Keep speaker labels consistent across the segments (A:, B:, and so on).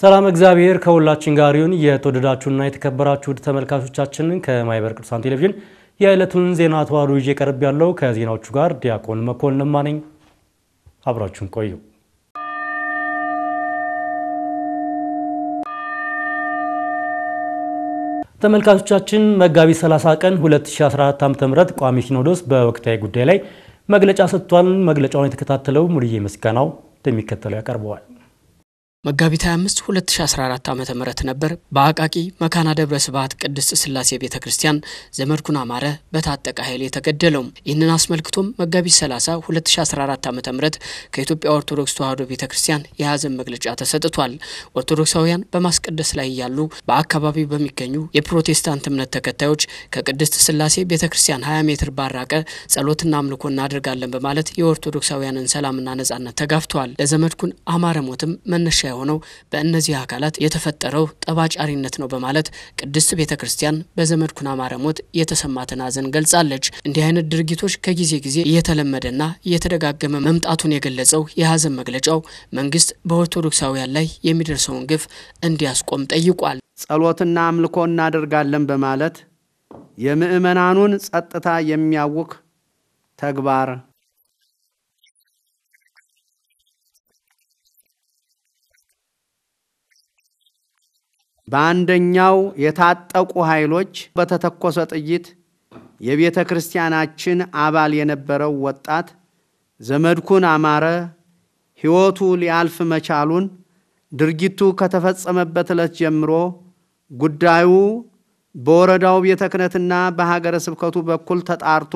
A: ሰላም እግዚአብሔር ከሁላችን ጋር ይሁን። የተወደዳችሁና የተከበራችሁ ውድ ተመልካቾቻችንን ከማኅበረ ቅዱሳን ቴሌቪዥን የዕለቱን ዜና ተዋሩ ይዤ ቀርብ ያለው ከዜናዎቹ ጋር ዲያቆን መኮንን ለማ ነኝ። አብራችሁን ቆዩ። ተመልካቾቻችን መጋቢት 30 ቀን 2014 ዓ.ም ቋሚ ሲኖዶስ በወቅታዊ ጉዳይ ላይ መግለጫ ሰጥቷል። መግለጫውን የተከታተለው ሙሉዬ ምስጋናው እንደሚከተለው ያቀርበዋል።
B: መጋቢት 25 2014 ዓ ም ነበር በአቃቂ መካና ደብረ ስብሐት ቅድስት ሥላሴ ቤተ ክርስቲያን ዘመድኩን አማረ በታጠቀ ኃይል የተገደለው። ይህንን አስመልክቶም መጋቢት 30 2014 ዓ ም ከኢትዮጵያ ኦርቶዶክስ ተዋሕዶ ቤተ ክርስቲያን የሐዘን መግለጫ ተሰጥቷል። ኦርቶዶክሳውያን በማስቀደስ ላይ ያሉ በአካባቢው በሚገኙ የፕሮቴስታንት እምነት ተከታዮች ከቅድስት ሥላሴ ቤተ ክርስቲያን 20 ሜትር ባራቀ ጸሎትና አምልኮ እናደርጋለን በማለት የኦርቶዶክሳውያንን ሰላምና ነጻነት ተጋፍተዋል። ለዘመድኩን አማረ ሞትም መነሻ የሆነው በእነዚህ አካላት የተፈጠረው ጠባጫሪነት ነው በማለት ቅድስት ቤተ ክርስቲያን በዘመድኩን አማረ ሞት የተሰማትን ሐዘን ገልጻለች። እንዲህ አይነት ድርጊቶች ከጊዜ ጊዜ እየተለመደና እየተደጋገመ መምጣቱን የገለጸው የሐዘን መግለጫው መንግስት በኦርቶዶክሳውያን ላይ የሚደርሰውን ግፍ እንዲያስቆም ጠይቋል።
C: ጸሎትና አምልኮ እናደርጋለን በማለት የምዕመናኑን ጸጥታ የሚያውክ ተግባር በአንደኛው የታጠቁ ኃይሎች በተተኮሰ ጥይት የቤተ ክርስቲያናችን አባል የነበረው ወጣት ዘመድኩን አማረ ሕይወቱ ሊያልፍ መቻሉን ድርጊቱ ከተፈጸመበት ዕለት ጀምሮ ጉዳዩ በወረዳው ቤተ ክህነትና በሀገረ ስብከቱ በኩል ተጣርቶ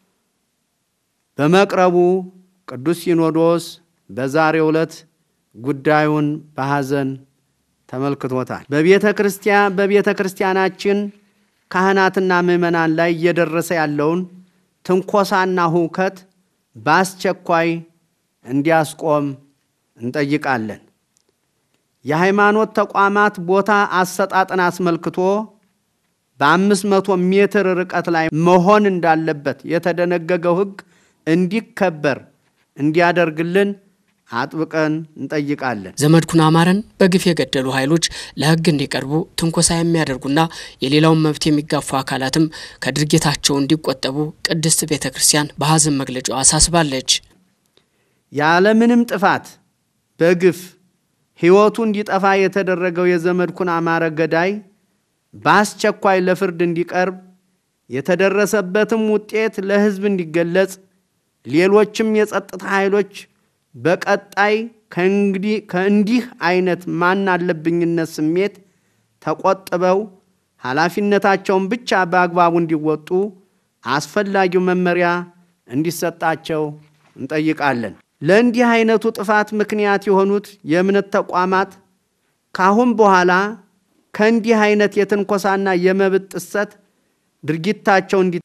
C: በመቅረቡ ቅዱስ ሲኖዶስ በዛሬው ዕለት ጉዳዩን በሐዘን ተመልክቶታል። በቤተ ክርስቲያን በቤተ ክርስቲያናችን ካህናትና ምዕመናን ላይ እየደረሰ ያለውን ትንኮሳና ሁከት በአስቸኳይ እንዲያስቆም እንጠይቃለን። የሃይማኖት ተቋማት ቦታ አሰጣጥን አስመልክቶ በአምስት መቶ ሜትር ርቀት ላይ መሆን እንዳለበት የተደነገገው ሕግ እንዲከበር እንዲያደርግልን አጥብቀን እንጠይቃለን።
B: ዘመድኩን አማረን በግፍ የገደሉ ኃይሎች ለሕግ እንዲቀርቡ ትንኮሳ የሚያደርጉና የሌላውን መብት የሚጋፉ አካላትም ከድርጊታቸው እንዲቆጠቡ ቅድስት ቤተ ክርስቲያን በሐዘን መግለጫው አሳስባለች።
C: ያለምንም ጥፋት በግፍ ሕይወቱ እንዲጠፋ የተደረገው የዘመድኩን አማረ ገዳይ በአስቸኳይ ለፍርድ እንዲቀርብ የተደረሰበትም ውጤት ለሕዝብ እንዲገለጽ ሌሎችም የጸጥታ ኃይሎች በቀጣይ ከእንዲህ አይነት ማን አለብኝነት ስሜት ተቆጥበው ኃላፊነታቸውን ብቻ በአግባቡ እንዲወጡ አስፈላጊው መመሪያ እንዲሰጣቸው እንጠይቃለን። ለእንዲህ አይነቱ ጥፋት ምክንያት የሆኑት የእምነት ተቋማት ካሁን በኋላ ከእንዲህ አይነት የትንኮሳና የመብት ጥሰት ድርጊታቸው እንዲ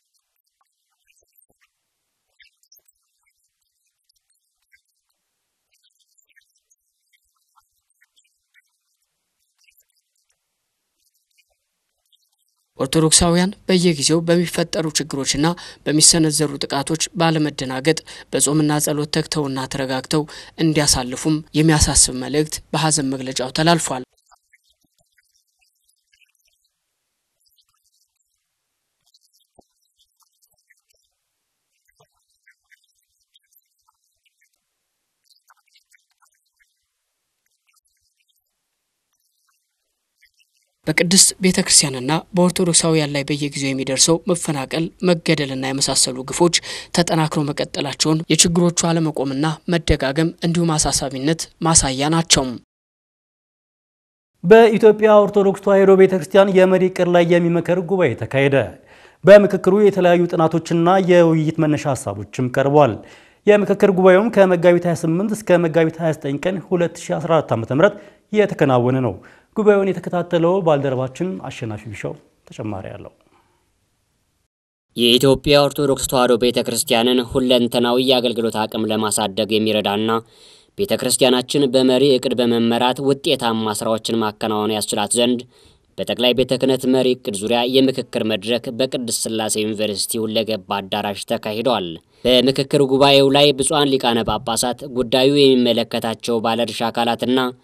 B: ኦርቶዶክሳውያን በየጊዜው በሚፈጠሩ ችግሮችና በሚሰነዘሩ ጥቃቶች ባለመደናገጥ በጾምና ጸሎት ተግተውና ተረጋግተው እንዲያሳልፉም የሚያሳስብ መልእክት በሐዘን መግለጫው ተላልፏል። በቅድስት ቤተ ክርስቲያንና በኦርቶዶክሳውያን ላይ በየጊዜው የሚደርሰው መፈናቀል፣ መገደልና የመሳሰሉ ግፎች ተጠናክረው መቀጠላቸውን የችግሮቹ አለመቆምና መደጋገም እንዲሁም አሳሳቢነት ማሳያ ናቸው።
A: በኢትዮጵያ ኦርቶዶክስ ተዋሕዶ ቤተ ክርስቲያን የመሪ ዕቅድ ላይ የሚመክር ጉባኤ ተካሄደ። በምክክሩ የተለያዩ ጥናቶችና የውይይት መነሻ ሀሳቦችም ቀርቧል። የምክክር ጉባኤውም ከመጋቢት 28 እስከ መጋቢት 29 ቀን 2014 ዓ.ም የተከናወነ ነው። ጉባኤውን የተከታተለው ባልደረባችን አሸናፊ ቢሻው ተጨማሪ አለው።
D: የኢትዮጵያ ኦርቶዶክስ ተዋሕዶ ቤተ ክርስቲያንን ሁለንተናዊ የአገልግሎት አቅም ለማሳደግ የሚረዳና ቤተ ክርስቲያናችን በመሪ ዕቅድ በመመራት ውጤታማ ስራዎችን ማከናወን ያስችላት ዘንድ በጠቅላይ ቤተ ክህነት መሪ ዕቅድ ዙሪያ የምክክር መድረክ በቅድስት ሥላሴ ዩኒቨርሲቲ ሁለገብ አዳራሽ ተካሂደዋል። በምክክር ጉባኤው ላይ ብፁዓን ሊቃነ ጳጳሳት፣ ጉዳዩ የሚመለከታቸው ባለድርሻ አካላትና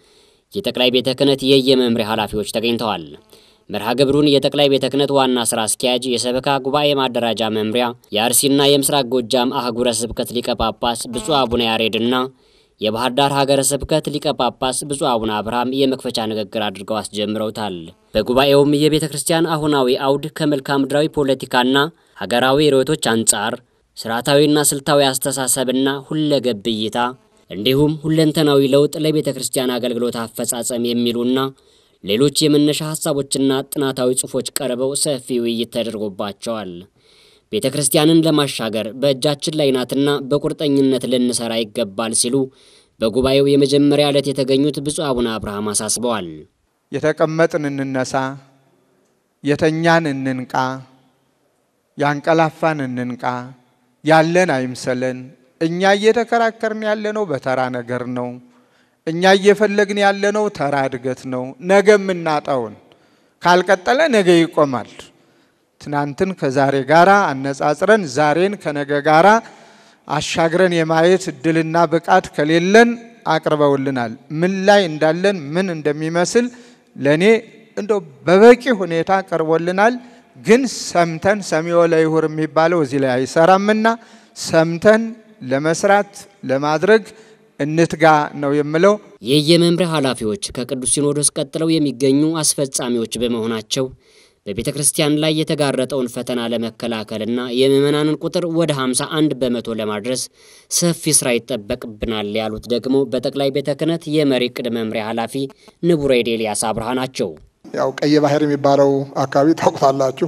D: የጠቅላይ ቤተ ክህነት የየመምሪያ ኃላፊዎች ተገኝተዋል። መርሃ ግብሩን የጠቅላይ ቤተ ክህነት ዋና ስራ አስኪያጅ፣ የሰበካ ጉባኤ ማደራጃ መምሪያ፣ የአርሲና የምስራቅ ጎጃም አህጉረ ስብከት ሊቀ ጳጳስ ብፁዕ አቡነ ያሬድና የባህር ዳር ሀገረ ስብከት ሊቀ ጳጳስ ብፁዕ አቡነ አብርሃም የመክፈቻ ንግግር አድርገው አስጀምረውታል። በጉባኤውም የቤተ ክርስቲያን አሁናዊ አውድ ከመልክዓ ምድራዊ ፖለቲካና ሀገራዊ ርዕዮቶች አንጻር ስርዓታዊና ስልታዊ አስተሳሰብና ሁለገብ እይታ እንዲሁም ሁለንተናዊ ለውጥ ለቤተ ክርስቲያን አገልግሎት አፈጻጸም የሚሉና ሌሎች የመነሻ ሀሳቦችና ጥናታዊ ጽሑፎች ቀርበው ሰፊ ውይይት ተደርጎባቸዋል። ቤተ ክርስቲያንን ለማሻገር በእጃችን ላይ ናትና በቁርጠኝነት ልንሰራ ይገባል ሲሉ በጉባኤው የመጀመሪያ ዕለት የተገኙት ብፁዕ አቡነ አብርሃም አሳስበዋል።
E: የተቀመጥን እንነሳ፣ የተኛን እንንቃ፣ ያንቀላፋን እንንቃ፣ ያለን አይምሰለን። እኛ እየተከራከርን ያለነው በተራ ነገር ነው። እኛ እየፈለግን ያለነው ተራ እድገት ነው። ነገ የምናጣውን ካልቀጠለ ነገ ይቆማል። ትናንትን ከዛሬ ጋራ አነጻጽረን ዛሬን ከነገ ጋራ አሻግረን የማየት እድልና ብቃት ከሌለን አቅርበውልናል። ምን ላይ እንዳለን ምን እንደሚመስል ለእኔ እንደው በበቂ ሁኔታ ቀርቦልናል። ግን ሰምተን ሰሚዮ ለይሁር የሚባለው እዚህ ላይ አይሰራምና ሰምተን ለመስራት ለማድረግ እንትጋ ነው የምለው።
D: የየመምሪያ ኃላፊዎች ከቅዱስ ሲኖዶስ ቀጥለው የሚገኙ አስፈጻሚዎች በመሆናቸው በቤተ ክርስቲያን ላይ የተጋረጠውን ፈተና ለመከላከልና የምዕመናንን ቁጥር ወደ 51 በመቶ ለማድረስ ሰፊ ስራ ይጠበቅብናል ያሉት ደግሞ በጠቅላይ ቤተ ክህነት የመሪ ዕቅድ መምሪያ ኃላፊ ንቡረ እድ ኤልያስ አብርሃ ናቸው።
F: ያው ቀይ ባህር የሚባለው አካባቢ ታውቁታላችሁ።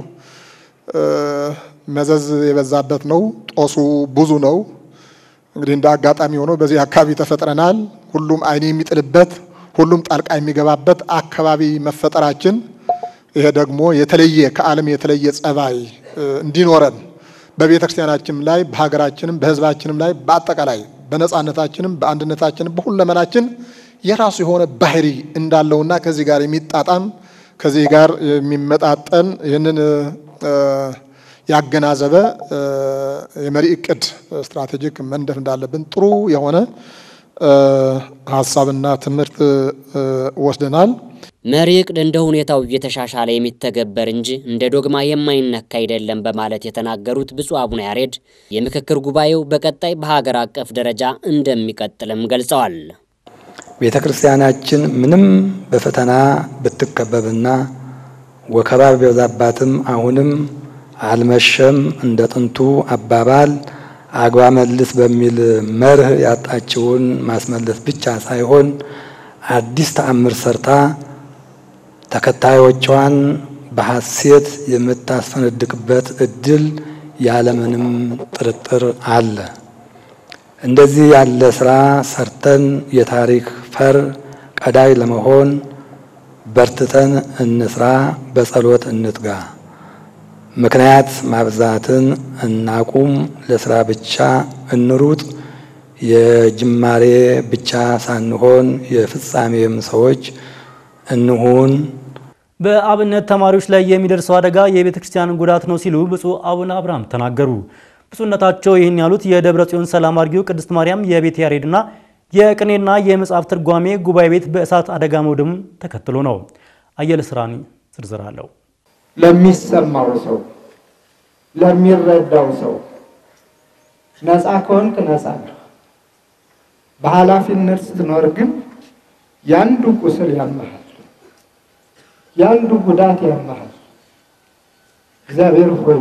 F: መዘዝ የበዛበት ነው። ጦሱ ብዙ ነው። እንግዲህ እንደ አጋጣሚ ሆኖ በዚህ አካባቢ ተፈጥረናል። ሁሉም አይን የሚጥልበት ሁሉም ጣልቃ የሚገባበት አካባቢ መፈጠራችን ይሄ ደግሞ የተለየ ከዓለም የተለየ ጸባይ እንዲኖረን በቤተ ክርስቲያናችንም ላይ በሀገራችንም በሕዝባችንም ላይ በአጠቃላይ በነጻነታችንም በአንድነታችንም በሁለመናችን የራሱ የሆነ ባህሪ እንዳለውና ከዚህ ጋር የሚጣጣም ከዚህ ጋር የሚመጣጠን ይህንን ያገናዘበ የመሪ እቅድ ስትራቴጂክ መንደፍ እንዳለብን ጥሩ የሆነ ሀሳብና ትምህርት ወስደናል።
D: መሪ ዕቅድ እንደ ሁኔታው እየተሻሻለ የሚተገበር እንጂ እንደ ዶግማ የማይነካ አይደለም በማለት የተናገሩት ብፁዕ አቡነ ያሬድ የምክክር ጉባኤው በቀጣይ በሀገር አቀፍ ደረጃ እንደሚቀጥልም ገልጸዋል።
G: ቤተ ክርስቲያናችን ምንም በፈተና ብትከበብና ወከባ ቢበዛባትም አሁንም አልመሸም እንደ ጥንቱ አባባል አግባ መልስ በሚል መርህ ያጣችውን ማስመለስ ብቻ ሳይሆን አዲስ ተአምር ሰርታ ተከታዮቿን በሐሴት የምታስፈነድቅበት እድል ያለምንም ጥርጥር አለ። እንደዚህ ያለ ስራ ሰርተን የታሪክ ፈር ቀዳይ ለመሆን በርትተን እንስራ፣ በጸሎት እንትጋ። ምክንያት ማብዛትን እናቁም። ለስራ ብቻ እንሩጥ። የጅማሬ ብቻ ሳንሆን የፍጻሜም ሰዎች እንሁን።
A: በአብነት ተማሪዎች ላይ የሚደርሰው አደጋ የቤተ ክርስቲያንን ጉዳት ነው ሲሉ ብፁዕ አቡነ አብርሃም ተናገሩ። ብፁዕነታቸው ይህን ያሉት የደብረ ጽዮን ሰላም አርጊው ቅድስት ማርያም የቤተ ያሬድና የቅኔና የመጽሐፍ ትርጓሜ ጉባኤ ቤት በእሳት አደጋ መውደሙን ተከትሎ ነው። አየለ ስራኒ ዝርዝር አለው።
H: ለሚሰማው ሰው ለሚረዳው ሰው ነፃ ከሆንክ ነፃ ነው። በኃላፊነት ስትኖር ግን ያንዱ ቁስል ያመሃል፣ ያንዱ ጉዳት ያመሃል። እግዚአብሔር ሆይ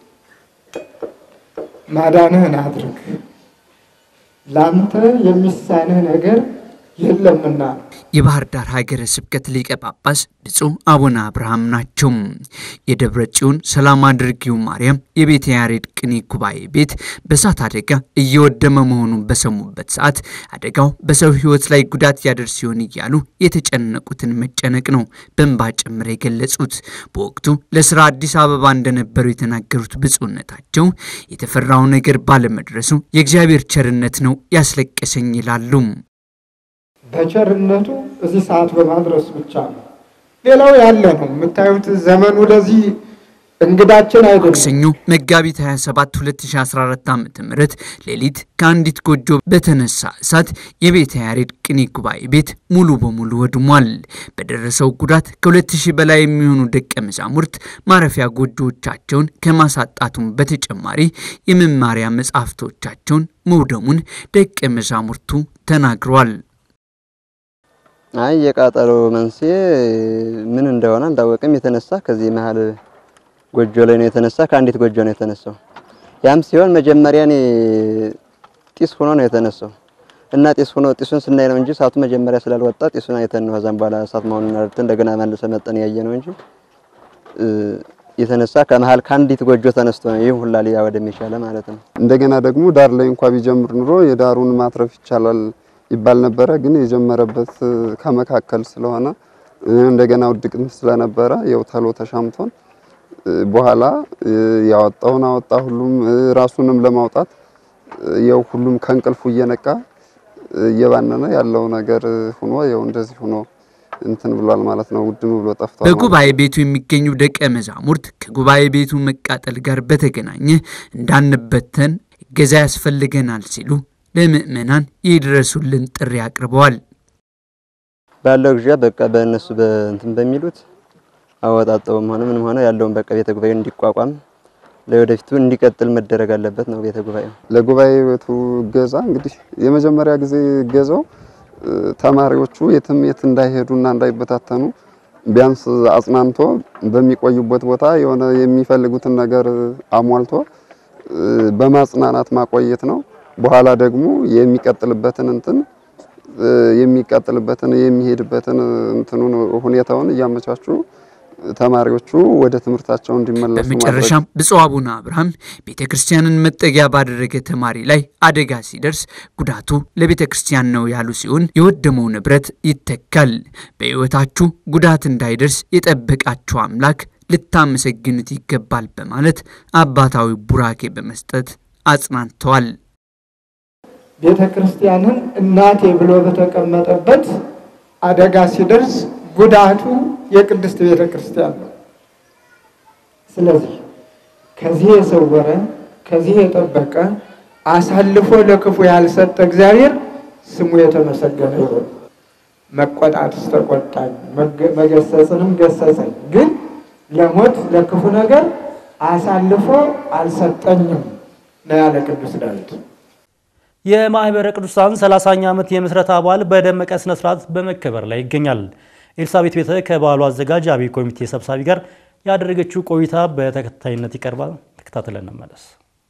H: ማዳንህን አድርግ፣ ላንተ የሚሳንህ ነገር የለምና ነው።
I: የባህር ዳር ሀገረ ስብከት ሊቀ ጳጳስ ብፁዕ አቡነ አብርሃም ናቸው። የደብረ ጽዮን ሰላም አድርጊው ማርያም የቤተ ያሬድ ቅኔ ጉባኤ ቤት በእሳት አደጋ እየወደመ መሆኑን በሰሙበት ሰዓት አደጋው በሰው ሕይወት ላይ ጉዳት ያደርስ ሲሆን እያሉ የተጨነቁትን መጨነቅ ነው በእንባ ጭምር የገለጹት። በወቅቱ ለስራ አዲስ አበባ እንደነበሩ የተናገሩት ብፁዕነታቸው የተፈራው ነገር ባለመድረሱ የእግዚአብሔር ቸርነት ነው ያስለቀሰኝ ይላሉ።
H: በቸርነቱ እዚህ ሰዓት በማድረሱ ብቻ ነው። ሌላው ያለ ነው የምታዩት። ዘመኑ ለዚህ እንግዳችን አይደለም።
I: ማክሰኞ መጋቢት 27 2014 ዓ.ም ሌሊት ከአንዲት ጎጆ በተነሳ እሳት የቤተ ያሬድ ቅኔ ጉባኤ ቤት ሙሉ በሙሉ ወድሟል። በደረሰው ጉዳት ከ2000 በላይ የሚሆኑ ደቀ መዛሙርት ማረፊያ ጎጆዎቻቸውን ከማሳጣቱም በተጨማሪ የመማሪያ መጻሕፍቶቻቸውን መውደሙን ደቀ መዛሙርቱ ተናግረዋል።
J: አይ የቃጠሎ መንስኤ ምን እንደሆነ አልታወቅም። የተነሳ ከዚህ መሀል ጎጆ ላይ ነው የተነሳ፣ ከአንዲት ጎጆ ነው የተነሳው። ያም ሲሆን መጀመሪያ እኔ ጢስ ሆኖ ነው የተነሳው እና ጢስ ሆኖ ጢሱን ስናይ ነው እንጂ እሳቱ መጀመሪያ ስላልወጣ ጢሱን አይተን ነው ከዛም በኋላ እሳት መሆኑን አርተን እንደገና መልሰ መጠን ያየ ነው እንጂ የተነሳ ከመሀል ከአንዲት ጎጆ ተነስቶ ነው ይህ ሁላ ሊያ ወደሚሻለ ማለት ነው።
K: እንደገና ደግሞ ዳር ላይ እንኳ ቢጀምር ኑሮ የዳሩን ማትረፍ ይቻላል ይባል ነበረ። ግን የጀመረበት ከመካከል ስለሆነ እንደገና ውድቅት ስለነበረ ያው ተሎ ተሻምቶን በኋላ ያወጣውን አወጣ። ሁሉም ራሱንም ለማውጣት ያው ሁሉም ከእንቅልፉ እየነቃ እየባነነ ያለው ነገር ሆኖ ያው እንደዚህ ሆኖ እንትን ብሏል ማለት ነው። ውድም ብሎ ጠፍቷል።
I: በጉባኤ ቤቱ የሚገኙ ደቀ መዛሙርት ከጉባኤ ቤቱ መቃጠል ጋር በተገናኘ እንዳንበተን እገዛ ያስፈልገናል ሲሉ ለምእመናን ይድረሱልን ጥሪ አቅርበዋል።
J: ባለው ጊዜ በቃ በእነሱ በእንትን በሚሉት አወጣጠውም ሆነ ምንም ሆነ ያለውን በቃ ቤተ ጉባኤ እንዲቋቋም ለወደፊቱ እንዲቀጥል መደረግ አለበት ነው ቤተ ጉባኤው።
K: ለጉባኤ ቤቱ እገዛ እንግዲህ የመጀመሪያ ጊዜ እገዛው ተማሪዎቹ የትም የት እንዳይሄዱና እንዳይበታተኑ ቢያንስ አጽናንቶ በሚቆዩበት ቦታ የሆነ የሚፈልጉትን ነገር አሟልቶ በማጽናናት ማቆየት ነው። በኋላ ደግሞ የሚቀጥልበትን እንትን የሚቀጥልበትን የሚሄድበትን እንትኑን ሁኔታውን እያመቻቹ ተማሪዎቹ ወደ ትምህርታቸው እንዲመለሱ
I: በመጨረሻም ብፁዕ አቡነ አብርሃም ቤተ ክርስቲያንን መጠጊያ ባደረገ ተማሪ ላይ አደጋ ሲደርስ ጉዳቱ ለቤተ ክርስቲያን ነው ያሉ ሲሆን የወደመው ንብረት ይተካል። በሕይወታችሁ ጉዳት እንዳይደርስ የጠበቃችሁ አምላክ ልታመሰግኑት ይገባል በማለት አባታዊ ቡራኬ በመስጠት አጽናንተዋል።
H: ቤተ ክርስቲያንን እናቴ ብሎ በተቀመጠበት አደጋ ሲደርስ ጉዳቱ የቅድስት ቤተ ክርስቲያን ነው። ስለዚህ ከዚህ የሰወረ ከዚህ የጠበቀ አሳልፎ ለክፉ ያልሰጠ እግዚአብሔር ስሙ የተመሰገነ ይሁን። መቆጣትስ ተቆጣኝ፣ መገሰጽንም ገሰጸኝ፣ ግን ለሞት ለክፉ ነገር አሳልፎ አልሰጠኝም ነው ያለ ቅዱስ ዳዊት።
A: የማህበረ ቅዱሳን 30ኛ ዓመት የምስረታ በዓል በደመቀ ስነ ስርዓት በመከበር ላይ ይገኛል። ኤልሳቤት ቤተ ከበዓሉ አዘጋጅ አብይ ኮሚቴ ሰብሳቢ ጋር ያደረገችው ቆይታ በተከታይነት ይቀርባል። ተከታትለን እንመለስ።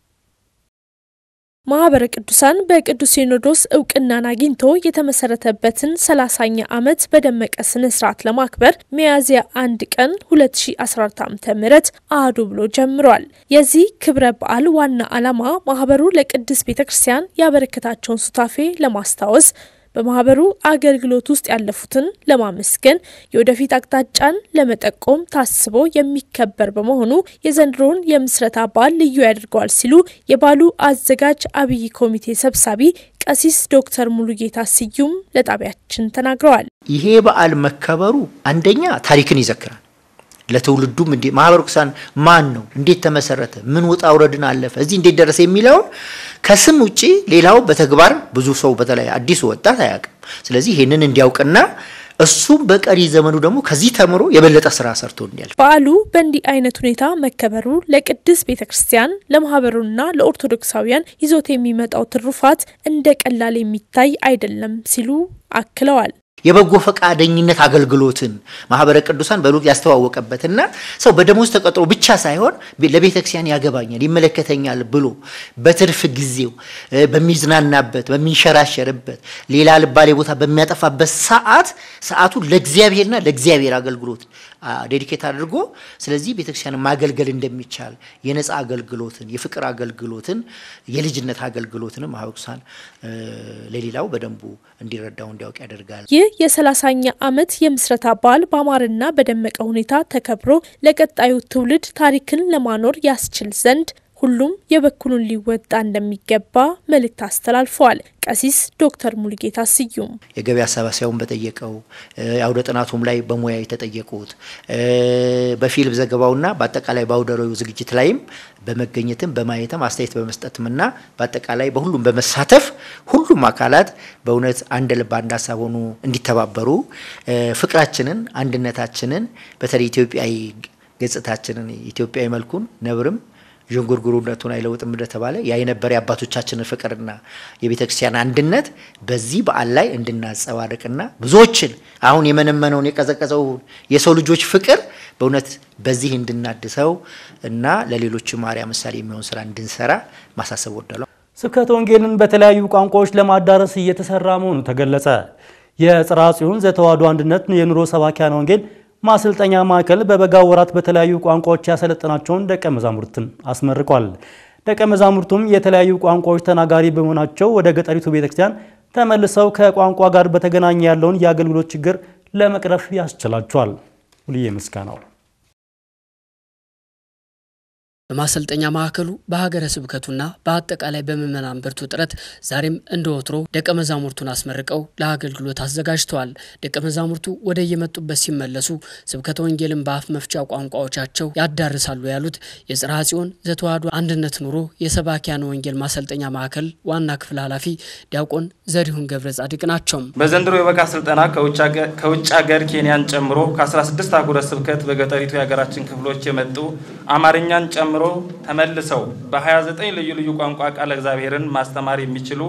L: ማህበረ ቅዱሳን በቅዱስ ሲኖዶስ እውቅናን አግኝቶ የተመሰረተበትን ሰላሳኛ ዓመት በደመቀ ስነ ስርዓት ለማክበር ሚያዝያ አንድ ቀን 2014 ዓ.ም አህዱ ብሎ ጀምሯል። የዚህ ክብረ በዓል ዋና ዓላማ ማህበሩ ለቅድስት ቤተ ክርስቲያን ያበረከታቸውን ሱታፌ ለማስታወስ በማህበሩ አገልግሎት ውስጥ ያለፉትን ለማመስገን የወደፊት አቅጣጫን ለመጠቆም ታስቦ የሚከበር በመሆኑ የዘንድሮውን የምስረታ በዓል ልዩ ያደርገዋል ሲሉ የበዓሉ አዘጋጅ አብይ ኮሚቴ ሰብሳቢ ቀሲስ ዶክተር ሙሉጌታ ስዩም ለጣቢያችን ተናግረዋል።
M: ይሄ በዓል መከበሩ አንደኛ ታሪክን ይዘክራል። ለትውልዱም እንዴ ማህበረ ቅዱሳን ማን ነው፣ እንዴት ተመሰረተ፣ ምን ውጣ ውረድን አለፈ፣ እዚህ እንዴት ደረሰ የሚለውን ከስም ውጪ ሌላው በተግባር ብዙ ሰው በተለይ አዲሱ ወጣት አያውቅም። ስለዚህ ይህንን እንዲያውቅና እሱም በቀሪ ዘመኑ ደግሞ ከዚህ ተምሮ የበለጠ ስራ ሰርቶ እንዲያልፍ
L: በዓሉ በእንዲህ አይነት ሁኔታ መከበሩ ለቅድስት ቤተ ክርስቲያን ለማህበሩና ለኦርቶዶክሳውያን ይዞት የሚመጣው ትሩፋት እንደ ቀላል የሚታይ አይደለም ሲሉ አክለዋል።
M: የበጎ ፈቃደኝነት አገልግሎትን ማህበረ ቅዱሳን በሉቅ ያስተዋወቀበትና ሰው በደሞዝ ተቀጥሮ ብቻ ሳይሆን ለቤተ ክርስቲያን ያገባኛል፣ ይመለከተኛል ብሎ በትርፍ ጊዜው በሚዝናናበት፣ በሚንሸራሸርበት፣ ሌላ ልባሌ ቦታ በሚያጠፋበት ሰዓት ሰዓቱ ለእግዚአብሔርና ለእግዚአብሔር አገልግሎት ዴዲኬት አድርጎ ስለዚህ ቤተክርስቲያን ማገልገል እንደሚቻል የነፃ አገልግሎትን፣ የፍቅር አገልግሎትን፣ የልጅነት አገልግሎትንም ማህበረ ቅዱሳን ለሌላው በደንቡ እንዲረዳው እንዲያውቅ ያደርጋል።
L: ይህ የሰላሳኛ ዓመት የምስረታ በዓል በአማረና በደመቀ ሁኔታ ተከብሮ ለቀጣዩ ትውልድ ታሪክን ለማኖር ያስችል ዘንድ ሁሉም የበኩሉን ሊወጣ እንደሚገባ መልእክት አስተላልፈዋል። ቀሲስ ዶክተር ሙሉጌታ ስዩም
M: የገቢ አሰባሰቡን በጠየቀው የአውደ ጥናቱም ላይ በሙያ የተጠየቁት በፊልም ዘገባውና በአጠቃላይ በአውደ ርዕዩ ዝግጅት ላይም በመገኘትም በማየትም አስተያየት በመስጠትምና በአጠቃላይ በሁሉም በመሳተፍ ሁሉም አካላት በእውነት አንድ ልብ አንድ ሀሳብ ሆኑ እንዲተባበሩ ፍቅራችንን፣ አንድነታችንን በተለይ ኢትዮጵያዊ ገጽታችንን ኢትዮጵያዊ መልኩን ነብርም ዥንጉርጉርነቱን አይለውጥም እንደተባለ ያ የነበረ የአባቶቻችንን ፍቅርና የቤተ ክርስቲያን አንድነት በዚህ በዓል ላይ እንድናጸባርቅና ብዙዎችን አሁን የመነመነውን የቀዘቀዘውን የሰው ልጆች ፍቅር በእውነት በዚህ እንድናድሰው እና ለሌሎች ማርያ ምሳሌ የሚሆን ስራ እንድንሰራ ማሳሰብ ወዳለሁ።
A: ስብከተ ወንጌልን በተለያዩ ቋንቋዎች ለማዳረስ እየተሰራ መሆኑ ተገለጸ። የጽርሐ ጽዮን ዘተዋሕዶ አንድነት የኑሮ ሰባኪያነ ወንጌል ማሰልጠኛ ማዕከል በበጋ ወራት በተለያዩ ቋንቋዎች ያሰለጠናቸውን ደቀ መዛሙርትን አስመርቋል። ደቀ መዛሙርቱም የተለያዩ ቋንቋዎች ተናጋሪ በመሆናቸው ወደ ገጠሪቱ ቤተክርስቲያን ተመልሰው ከቋንቋ ጋር በተገናኘ ያለውን የአገልግሎት ችግር ለመቅረፍ ያስችላቸዋል። ሁልዬ ምስጋናው
B: በማሰልጠኛ ማዕከሉ በሀገረ ስብከቱና በአጠቃላይ በምዕመናን ብርቱ ጥረት ዛሬም እንደ ወትሮ ደቀ መዛሙርቱን አስመርቀው ለአገልግሎት አዘጋጅተዋል። ደቀ መዛሙርቱ ወደ የመጡበት ሲመለሱ ስብከተ ወንጌልን በአፍ መፍቻ ቋንቋዎቻቸው ያዳርሳሉ ያሉት የጽርሐ ጽዮን ዘተዋሕዶ አንድነት ኑሮ የሰባኪያነ ወንጌል ማሰልጠኛ ማዕከል ዋና ክፍል ኃላፊ ዲያቆን ዘሪሁን ገብረ ጻድቅ ናቸው።
N: በዘንድሮ የበጋ ስልጠና ከውጭ ሀገር ኬንያን ጨምሮ ከ16 አህጉረ ስብከት በገጠሪቱ የሀገራችን ክፍሎች የመጡ አማርኛን ጨምሮ ተመልሰው በ29 ልዩ ልዩ ቋንቋ ቃለ እግዚአብሔርን ማስተማር የሚችሉ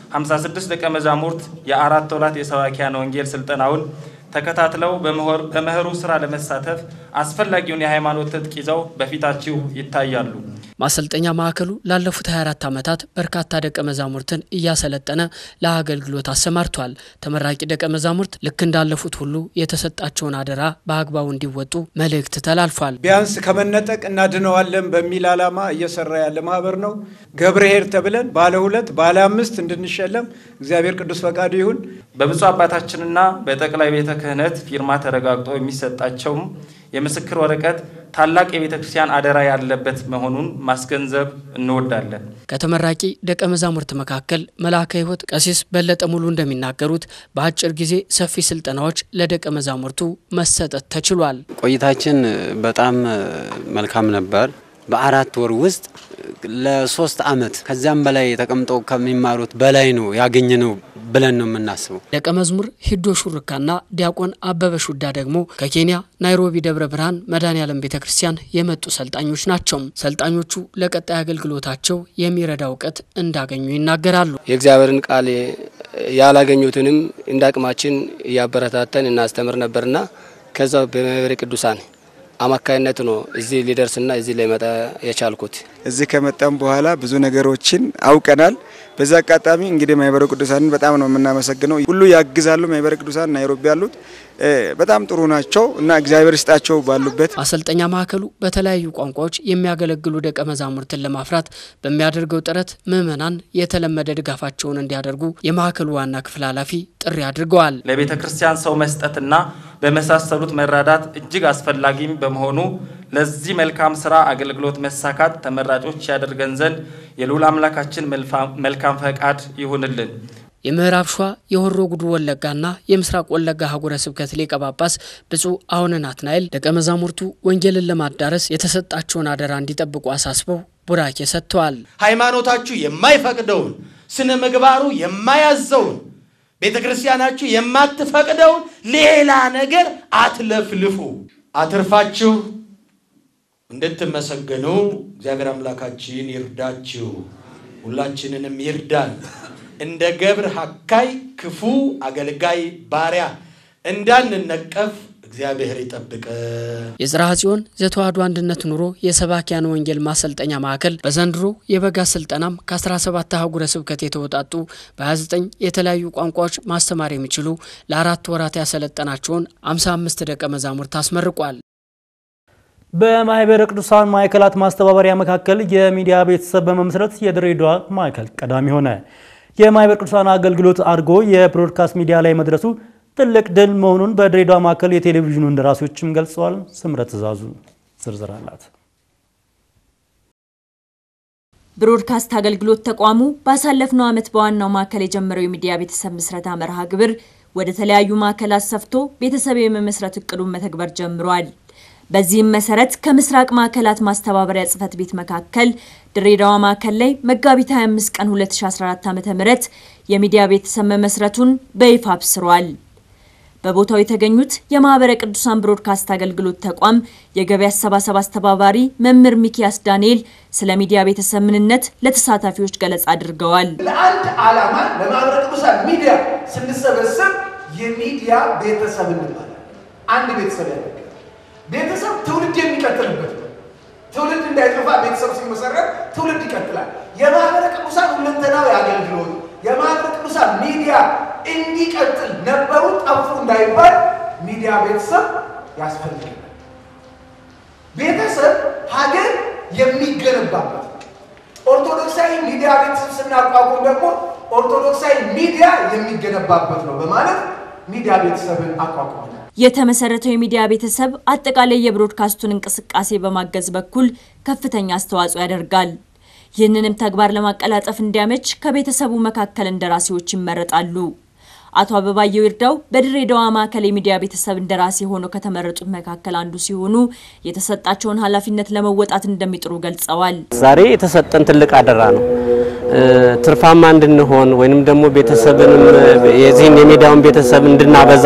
N: 56 ደቀ መዛሙርት የአራት ወራት የሰባኪያነ ወንጌል ስልጠናውን ተከታትለው በመኸሩ ስራ ለመሳተፍ አስፈላጊውን የሃይማኖት ትጥቅ ይዘው በፊታችሁ ይታያሉ።
B: ማሰልጠኛ ማዕከሉ ላለፉት 24 ዓመታት በርካታ ደቀ መዛሙርትን እያሰለጠነ ለአገልግሎት አሰማርቷል። ተመራቂ ደቀ መዛሙርት ልክ እንዳለፉት ሁሉ የተሰጣቸውን አደራ በአግባቡ እንዲወጡ መልእክት ተላልፏል።
O: ቢያንስ ከመነጠቅ እናድነዋለን በሚል ዓላማ እየሰራ ያለ ማህበር ነው። ገብርኄር ተብለን ባለ ሁለት ባለ አምስት እንድንሸለም እግዚአብሔር ቅዱስ ፈቃዱ ይሁን።
N: በብፁዕ አባታችንና በጠቅላይ ቤተ ክህነት ፊርማ ተረጋግጦ የሚሰጣቸውም የምስክር ወረቀት ታላቅ የቤተ ክርስቲያን አደራ ያለበት መሆኑን ማስገንዘብ እንወዳለን።
B: ከተመራቂ ደቀ መዛሙርት መካከል መልአከ ሕይወት ቀሲስ በለጠ ሙሉ እንደሚናገሩት በአጭር ጊዜ ሰፊ ስልጠናዎች ለደቀ መዛሙርቱ መሰጠት ተችሏል።
P: ቆይታችን በጣም መልካም ነበር። በአራት ወር ውስጥ ለሶስት አመት ከዚያም በላይ ተቀምጠው ከሚማሩት በላይ ነው ያገኘነው ብለን ነው የምናስበው።
B: ደቀ መዝሙር ሂዶ ሹርካና ዲያቆን አበበ ሹዳ ደግሞ ከኬንያ ናይሮቢ ደብረ ብርሃን መድኃኔዓለም ቤተ ክርስቲያን የመጡ ሰልጣኞች ናቸው። ሰልጣኞቹ ለቀጣይ አገልግሎታቸው የሚረዳ እውቀት እንዳገኙ ይናገራሉ።
Q: የእግዚአብሔርን ቃል ያላገኙትንም እንደ አቅማችን እያበረታተን እናስተምር ነበርና ከዛ በማህበረ ቅዱሳን አማካይነት ነው እዚህ ሊደርስና እዚህ ላይ መጣ የቻልኩት።
R: እዚህ ከመጣም በኋላ ብዙ ነገሮችን አውቀናል። በዛ አጋጣሚ እንግዲህ ማህበረ ቅዱሳንን በጣም ነው የምናመሰግነው። ሁሉ ያግዛሉ። ማህበረ ቅዱሳን ናይሮቢ ያሉት በጣም ጥሩ ናቸው እና እግዚአብሔር ይስጣቸው ባሉበት።
B: ማሰልጠኛ ማዕከሉ በተለያዩ ቋንቋዎች የሚያገለግሉ ደቀ መዛሙርትን ለማፍራት በሚያደርገው ጥረት ምዕመናን የተለመደ ድጋፋቸውን እንዲያደርጉ የማዕከሉ ዋና ክፍል ኃላፊ ጥሪ አድርገዋል።
N: ለቤተ ክርስቲያን ሰው መስጠትና በመሳሰሉት መራዳት እጅግ አስፈላጊም በመሆኑ ለዚህ መልካም ስራ አገልግሎት መሳካት ተመራጮች ያደርገን ዘንድ የልዑል አምላካችን መልካም ፈቃድ ይሁንልን።
B: የምዕራብ ሸዋ የሆሮ ጉዱ ወለጋና የምስራቅ ወለጋ ሀገረ ስብከት ሊቀ ጳጳስ ብፁዕ አቡነ ናትናኤል ደቀ መዛሙርቱ ወንጌልን ለማዳረስ የተሰጣቸውን አደራ እንዲጠብቁ አሳስበው ቡራኬ ሰጥተዋል።
S: ሃይማኖታችሁ የማይፈቅደውን ስነ ምግባሩ የማያዘውን ቤተ ክርስቲያናችሁ የማትፈቅደውን ሌላ ነገር አትለፍልፉ። አትርፋችሁ እንድትመሰገኑ እግዚአብሔር አምላካችን ይርዳችሁ፣ ሁላችንንም ይርዳን። እንደ ገብር ሀካይ ክፉ አገልጋይ ባሪያ እንዳንነቀፍ እግዚአብሔር ይጠብቀ።
B: የጽርሐ ጽዮን ዘተዋሕዶ አንድነት ኑሮ የሰባኪያን ወንጌል ማሰልጠኛ ማዕከል በዘንድሮ የበጋ ስልጠናም ከ17 አህጉረ ስብከት የተወጣጡ በ29 የተለያዩ ቋንቋዎች ማስተማር የሚችሉ ለአራት ወራት ያሰለጠናቸውን 55 ደቀ መዛሙርት አስመርቋል።
A: በማህበረ ቅዱሳን ማዕከላት ማስተባበሪያ መካከል የሚዲያ ቤተሰብ በመመስረት የድሬዳዋ ማዕከል ቀዳሚ ሆነ። የማህበረ ቅዱሳን አገልግሎት አድርጎ የብሮድካስት ሚዲያ ላይ መድረሱ ትልቅ ድል መሆኑን በድሬዳዋ ማዕከል የቴሌቪዥኑ እንደራሴዎችም ገልጸዋል። ስምረት ትእዛዙ ዝርዝር አላት።
T: ብሮድካስት አገልግሎት ተቋሙ ባሳለፍነው ዓመት በዋናው ማዕከል የጀመረው የሚዲያ ቤተሰብ ምስረታ መርሃ ግብር ወደ ተለያዩ ማዕከላት ሰፍቶ ቤተሰብ የመመስረት እቅዱን መተግበር ጀምሯል። በዚህም መሰረት ከምስራቅ ማዕከላት ማስተባበሪያ ጽህፈት ቤት መካከል ድሬዳዋ ማዕከል ላይ መጋቢት 25 ቀን 2014 ዓ.ም የሚዲያ ቤተሰብ መመስረቱን በይፋ አብስሯል። በቦታው የተገኙት የማህበረ ቅዱሳን ብሮድካስት አገልግሎት ተቋም የገቢ አሰባሰብ አስተባባሪ መምህር ሚኪያስ ዳንኤል ስለ ሚዲያ ቤተሰብ ምንነት ለተሳታፊዎች ገለጻ አድርገዋል።
U: ለአንድ ዓላማ ለማህበረ ቅዱሳን ሚዲያ ስንሰበሰብ የሚዲያ ቤተሰብ እንባላለን። አንድ ቤተሰብ ያደርጋል። ቤተሰብ ትውልድ የሚቀጥልበት ነው። ትውልድ እንዳይጠፋ ቤተሰብ ሲመሰረት ትውልድ ይቀጥላል። የማህበረ ቅዱሳን ሁለንተናዊ አገልግሎት የማህበረ ቅዱሳን ሚዲያ እንዲቀጥል ነበሩ ጠፉ እንዳይባል ሚዲያ ቤተሰብ ያስፈልጋል። ቤተሰብ ሀገር የሚገነባበት ኦርቶዶክሳዊ ሚዲያ ቤተሰብ ስናቋቁም ደግሞ ኦርቶዶክሳዊ ሚዲያ የሚገነባበት ነው በማለት ሚዲያ ቤተሰብን አቋቁመናል።
T: የተመሰረተው የሚዲያ ቤተሰብ አጠቃላይ የብሮድካስቱን እንቅስቃሴ በማገዝ በኩል ከፍተኛ አስተዋጽኦ ያደርጋል። ይህንንም ተግባር ለማቀላጠፍ እንዲያመች ከቤተሰቡ መካከል እንደራሴዎች ይመረጣሉ። አቶ አበባየው ይርዳው በድሬዳዋ ማዕከል የሚዲያ ቤተሰብ እንደራሴ ሆነው ከተመረጡት መካከል አንዱ ሲሆኑ የተሰጣቸውን ኃላፊነት ለመወጣት እንደሚጥሩ ገልጸዋል።
V: ዛሬ የተሰጠን ትልቅ አደራ ነው። ትርፋማ እንድንሆን ወይንም ደግሞ ቤተሰብንም የዚህን የሚዲያውን ቤተሰብ እንድናበዛ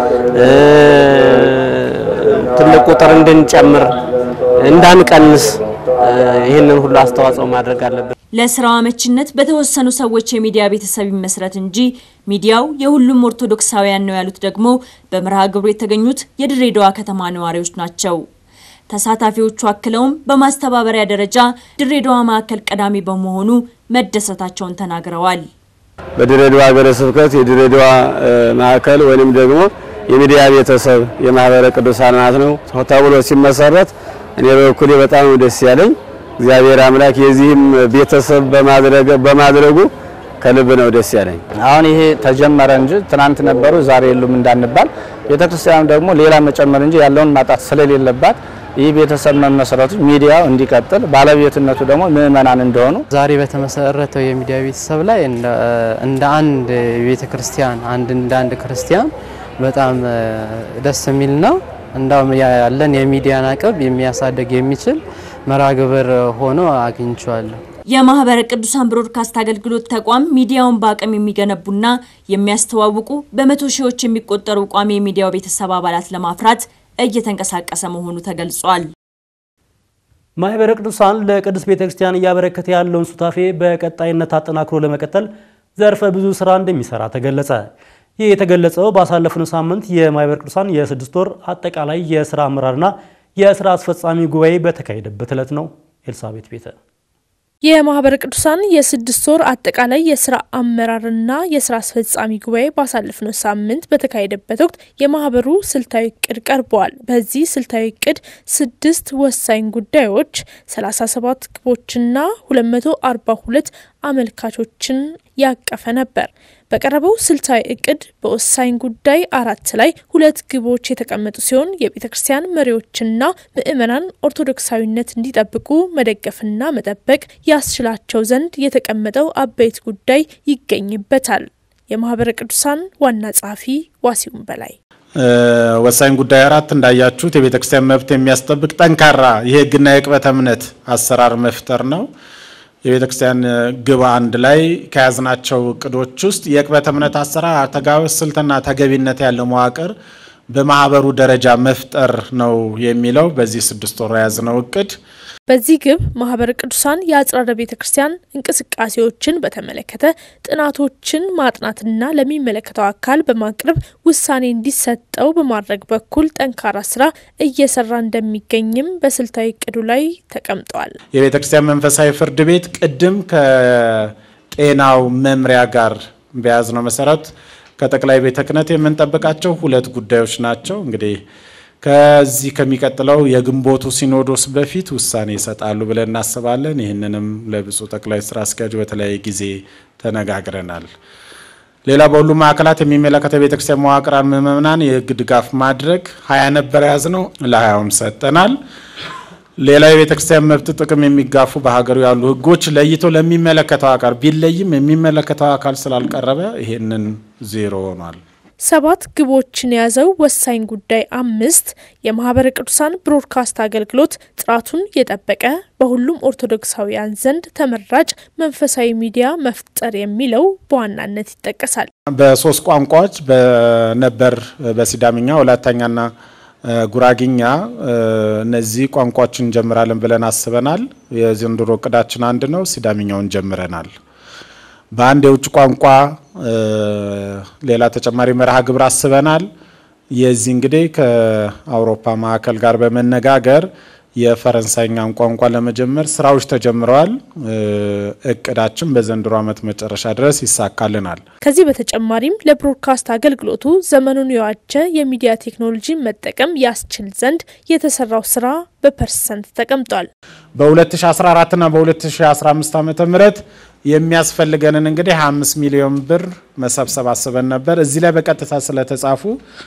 V: ትልቅ ቁጥር እንድንጨምር እንዳንቀንስ ይህንን ሁሉ አስተዋጽኦ ማድረግ አለብን።
T: ለስራው አመችነት በተወሰኑ ሰዎች የሚዲያ ቤተሰብ ይመስረት እንጂ ሚዲያው የሁሉም ኦርቶዶክሳውያን ነው ያሉት ደግሞ በመርሃ ግብሩ የተገኙት የድሬዳዋ ከተማ ነዋሪዎች ናቸው። ተሳታፊዎቹ አክለውም በማስተባበሪያ ደረጃ ድሬዳዋ ማዕከል ቀዳሚ በመሆኑ መደሰታቸውን ተናግረዋል።
W: በድሬዳዋ ሀገረ ስብከት የድሬዳዋ ማዕከል ወይንም ደግሞ የሚዲያ ቤተሰብ የማህበረ ቅዱሳን ማለት ነው ተብሎ ሲመሰረት እኔ በበኩሌ በጣም ደስ ያለኝ እግዚአብሔር አምላክ የዚህም ቤተሰብ በማድረጉ ከልብ ነው ደስ ያለኝ።
X: አሁን ይሄ ተጀመረ እንጂ ትናንት ነበሩ ዛሬ የሉም እንዳንባል፣ ቤተክርስቲያኑ ደግሞ ሌላ መጨመር እንጂ ያለውን ማጣት ስለሌለባት ይህ ቤተሰብ መመስረቱ ሚዲያው እንዲቀጥል ባለቤትነቱ ደግሞ ምእመናን እንደሆኑ
Y: ዛሬ በተመሰረተው የሚዲያ ቤተሰብ ላይ እንደ አንድ ቤተ ክርስቲያን አንድ እንደ አንድ ክርስቲያን በጣም ደስ የሚል ነው። እንዳውም ያለን የሚዲያን አቅም የሚያሳድግ የሚችል መርሃ ግብር ሆኖ አግኝቼዋለሁ።
T: የማህበረ ቅዱሳን ብሮድካስት አገልግሎት ተቋም ሚዲያውን በአቅም የሚገነቡና የሚያስተዋውቁ በመቶ ሺዎች የሚቆጠሩ ቋሚ የሚዲያው ቤተሰብ አባላት ለማፍራት እየተንቀሳቀሰ መሆኑ ተገልጿል።
A: ማህበረ ቅዱሳን ለቅድስት ቤተክርስቲያን እያበረከተ ያለውን ሱታፌ በቀጣይነት አጠናክሮ ለመቀጠል ዘርፈ ብዙ ስራ እንደሚሰራ ተገለጸ። ይህ የተገለጸው ባሳለፍነው ሳምንት የማህበረ ቅዱሳን የስድስት ወር አጠቃላይ የስራ አመራርና የስራ አስፈጻሚ ጉባኤ በተካሄደበት ዕለት ነው። ኤልሳቤት ቤተ
L: የማህበረ ቅዱሳን የስድስት ወር አጠቃላይ የስራ አመራርና የስራ አስፈጻሚ ጉባኤ ባሳለፍነው ሳምንት በተካሄደበት ወቅት የማህበሩ ስልታዊ እቅድ ቀርበዋል። በዚህ ስልታዊ እቅድ ስድስት ወሳኝ ጉዳዮች፣ 37 ግቦችና 242 አመልካቾችን ያቀፈ ነበር። በቀረበው ስልታዊ እቅድ በወሳኝ ጉዳይ አራት ላይ ሁለት ግቦች የተቀመጡ ሲሆን የቤተ ክርስቲያን መሪዎችና ምእመናን ኦርቶዶክሳዊነት እንዲጠብቁ መደገፍና መጠበቅ ያስችላቸው ዘንድ የተቀመጠው አበይት ጉዳይ ይገኝበታል። የማህበረ ቅዱሳን ዋና ጸሐፊ ዋሲሁን በላይ
Z: ወሳኝ ጉዳይ አራት እንዳያችሁት የቤተ ክርስቲያን መብት የሚያስጠብቅ ጠንካራ የሕግና የቅበተ እምነት አሰራር መፍጠር ነው። የቤተ ክርስቲያን ግብ አንድ ላይ ከያዝናቸው እቅዶች ውስጥ የቅበተ እምነት አሰራር አተጋበስ ስልትና ተገቢነት ያለው መዋቅር በማህበሩ ደረጃ መፍጠር ነው የሚለው በዚህ ስድስት ወር የያዝነው እቅድ።
L: በዚህ ግብ ማህበረ ቅዱሳን የአጽራረ ቤተ ክርስቲያን እንቅስቃሴዎችን በተመለከተ ጥናቶችን ማጥናትና ለሚመለከተው አካል በማቅረብ ውሳኔ እንዲሰጠው በማድረግ በኩል ጠንካራ ስራ እየሰራ እንደሚገኝም በስልታዊ እቅዱ ላይ ተቀምጧል።
Z: የቤተ ክርስቲያን መንፈሳዊ ፍርድ ቤት ቅድም ከጤናው መምሪያ ጋር በያዝነው መሰረት ከጠቅላይ ቤተ ክህነት የምንጠብቃቸው ሁለት ጉዳዮች ናቸው እንግዲህ ከዚህ ከሚቀጥለው የግንቦቱ ሲኖዶስ በፊት ውሳኔ ይሰጣሉ ብለን እናስባለን። ይህንንም ለብፁዕ ጠቅላይ ስራ አስኪያጁ በተለያየ ጊዜ ተነጋግረናል። ሌላ በሁሉም ማዕከላት የሚመለከተው የቤተክርስቲያን መዋቅራን ምዕመናን የህግ ድጋፍ ማድረግ ሀያ ነበር የያዝነው፣ ለሀያውም ሰጠናል። ሌላ የቤተ ክርስቲያን መብት ጥቅም የሚጋፉ በሀገሩ ያሉ ህጎች ለይቶ ለሚመለከተው አካል ቢለይም የሚመለከተው አካል ስላልቀረበ ይሄንን ዜሮ ሆኗል።
L: ሰባት ግቦችን የያዘው ወሳኝ ጉዳይ አምስት የማህበረ ቅዱሳን ብሮድካስት አገልግሎት ጥራቱን የጠበቀ በሁሉም ኦርቶዶክሳውያን ዘንድ ተመራጭ መንፈሳዊ ሚዲያ መፍጠር የሚለው በዋናነት ይጠቀሳል።
Z: በሶስት ቋንቋዎች በነበር በሲዳምኛ ወላይታኛና ጉራጊኛ እነዚህ ቋንቋዎችን እንጀምራለን ብለን አስበናል። የዘንድሮ እቅዳችን አንድ ነው። ሲዳምኛውን ጀምረናል። በአንድ የውጭ ቋንቋ ሌላ ተጨማሪ መርሃ ግብር አስበናል። የዚህ እንግዲህ ከአውሮፓ ማዕከል ጋር በመነጋገር የፈረንሳይኛን ቋንቋ ለመጀመር ስራዎች ተጀምረዋል። እቅዳችን በዘንድሮ ዓመት መጨረሻ ድረስ ይሳካልናል።
L: ከዚህ በተጨማሪም ለብሮድካስት አገልግሎቱ ዘመኑን የዋጀ የሚዲያ ቴክኖሎጂ መጠቀም ያስችል ዘንድ የተሰራው ስራ በፐርሰንት ተቀምጧል።
Z: በ2014 እና በ2015 ዓ ም የሚያስፈልገንን እንግዲህ 25 ሚሊዮን ብር መሰብሰብ አስበን ነበር። እዚህ ላይ በቀጥታ ስለተጻፉ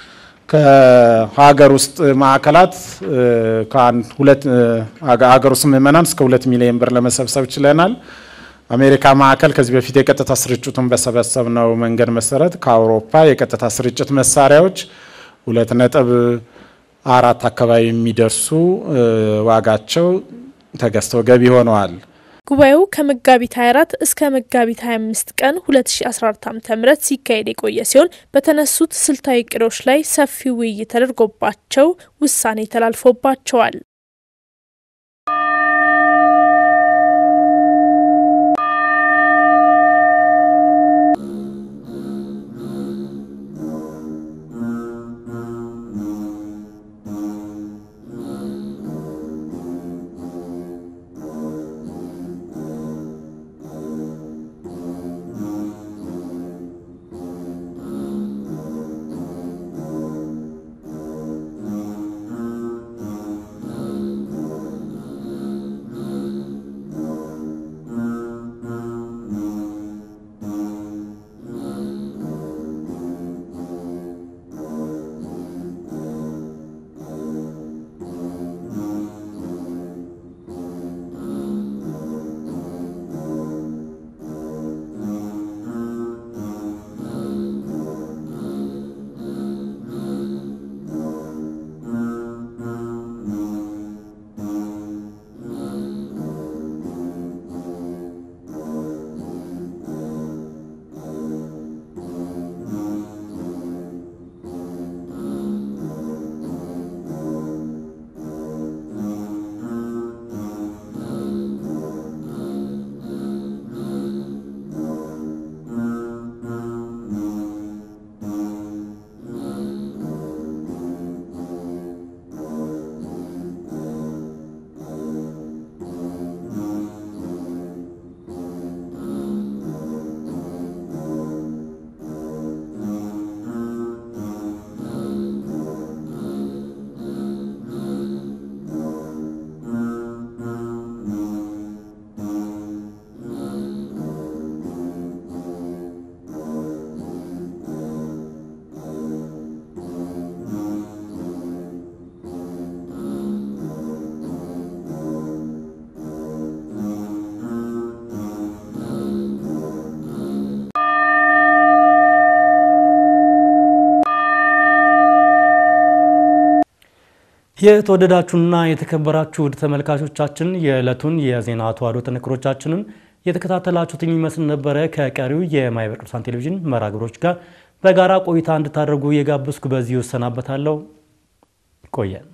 Z: ከሀገር ውስጥ ማዕከላት ሀገር ውስጥ ምዕመናን እስከ ሁለት ሚሊዮን ብር ለመሰብሰብ ችለናል። አሜሪካ ማዕከል ከዚህ በፊት የቀጥታ ስርጭቱን በሰበሰብነው መንገድ መሰረት ከአውሮፓ የቀጥታ ስርጭት መሳሪያዎች ሁለት ነጥብ አራት አካባቢ የሚደርሱ ዋጋቸው ተገዝተው ገቢ ሆነዋል።
L: ጉባኤው ከመጋቢት 24 እስከ መጋቢት 25 ቀን 2014 ዓ.ም ሲካሄድ የቆየ ሲሆን በተነሱት ስልታዊ እቅዶች ላይ ሰፊ ውይይት ተደርጎባቸው ውሳኔ ተላልፎባቸዋል።
A: የተወደዳችሁና የተከበራችሁ ውድ ተመልካቾቻችን የዕለቱን የዜና ተዋሕዶ ጥንቅሮቻችንን የተከታተላችሁት የሚመስል ነበረ። ከቀሪው የማኅበረ ቅዱሳን ቴሌቪዥን መርሃ ግብሮች ጋር በጋራ ቆይታ እንድታደርጉ የጋበዝኩ በዚህ እሰናበታለሁ። ቆየን።